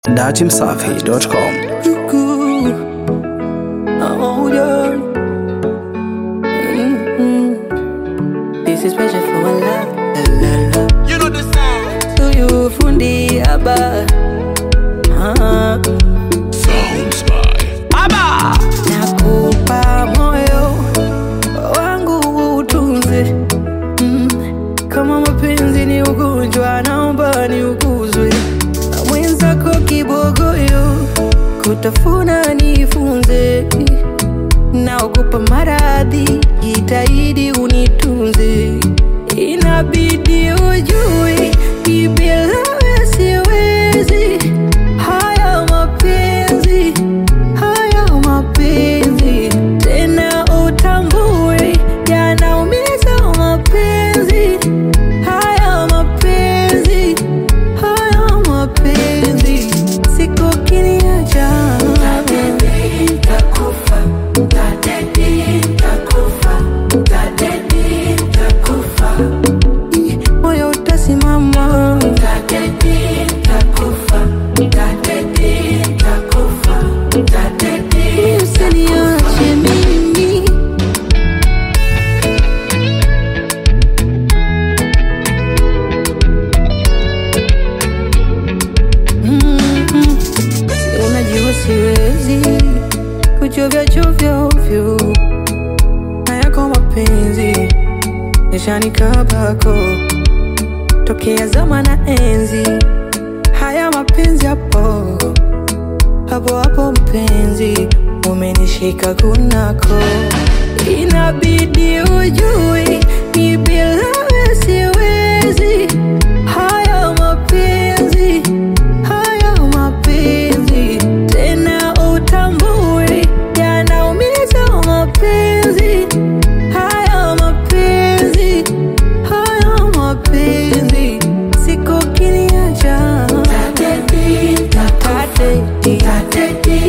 datimsafi.com. Oh, yeah. Mhm. This is special for my love. La, la, la. You know the sound. To you, fundi aba. Ah, Sounds by Abba. nakupa moyo wangu utunze. Mm. Kama mapenzi ni ugonjwa, naomba ni ukuzwe na mwenzako kibogoyo, kutafuna nifunze naogopa maradhi, jitahidi unitunze, inabidi ujue ni bila wewe siwezi. Haya mapenzi, haya mapenzi, tena utambue yanaumiza mapenzi. Haya mapenzi, haya mapenzi, siku kiniacha moyo utasimama usiniache mimi Mm-mm. unajua siwezi kuchovya chovya ovyo na yako mapenzi nishanikabako tokea zama na enzi haya mapenzi hapo hapo hapo mpenzi umenishika kunako inabidi ujui ni bila wewe siwezi haya mapenzi haya mapenzi tena utambue yanaumiza mapenzi haya mapenzi haya mapenzi siku kiniacha Tateti,